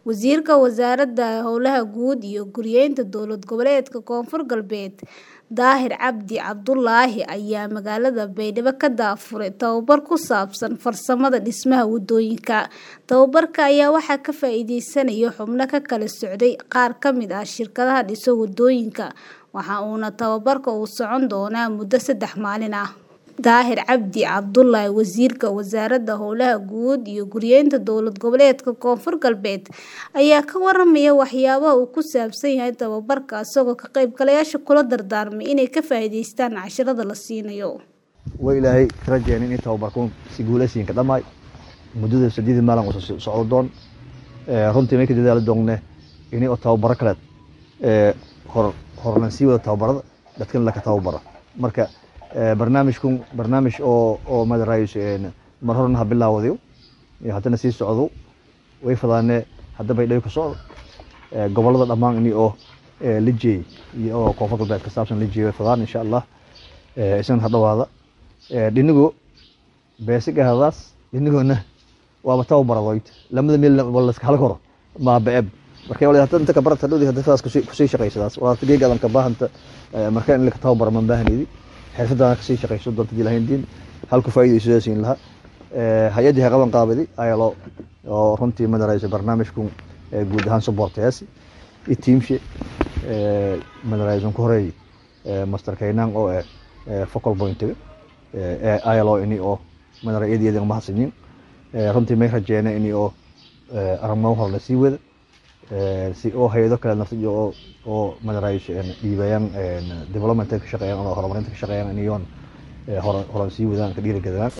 Wasiirka Wasaaradda Howlaha Guud iyo Guryeynta Dowlad Goboleedka Koonfur Galbeed Daahir Cabdi Cabdulaahi ayaa magaalada Baydhabo ka daafuray tababar ku saabsan farsamada dhismaha wadooyinka. Tababarka ayaa waxaa ka faa'iideysanaya xubno ka kala socday qaar ka mid ah shirkadaha dhisa wadooyinka, waxa uuna tababarka uu socon doonaa muddo saddex maalin ah. Daahir Cabdi Cabdulaahi Wasiirka Wasaaradda Howlaha Guud iyo Guryeynta Dowlad Goboleedka Koonfur Galbeed ayaa ka waramaya waxyaabaha uu ku saabsan yahay tababarka isagoo ka qaybgalayaasha kula dardaarmay inay ka faa'iideystaan casharrada la siinayo. way ilaahay ka rajeynin in tababarkuun si guuleysiin ka dhammaay muddada saddeed maalin uu socdo doon runtii may ka dadaali doonne ini oo tababaro kaleed hor horlan sii wada tababarada dadkan laka tababaro marka barnaamijkun barnaamij oo oo madaraayish mar horena ha bilaawadayo haddana sii socdo way fadaane hadda baydhabo ka socdo gobolada dhammaan ini oo la jeeyey iyo oo koonfur galbeed ka saabsan la jeeyey way fadaan insha allah isna ha dhawaada dhinigo beesiga hadaas dhinigoona waaba tababaradoyd lamada meel wala iska hal koro ma beeb marka wala hadda inta ka barata dhowdi hadda faas kusii shaqaysadaas waa geegadan ka baahanta marka in la ka tababaro man baahanidi xirfadana kasii shaqayso doonta dilahayn diin halku faa'iidayso siin laha hay-addii ha qaban qaabadi ayaa loo oo runtii madaraysa barnaamijkun guud ahaan supportayaasi iyo tiimshe madaraysan ku horeey master kaynaan oo eh focal pointiga ayaa loo ini oo madara iyadiyada mahadsanyin runtii may rajeena ini oo arrimo hor la sii wada si oo hay-ado kale nafta oo oo madaraysa dhiibayaan development ka shaqeeyaan ama horumarinta ka shaqeeyaan iniyoon horan sii wadaan ka dhiirigeliyaan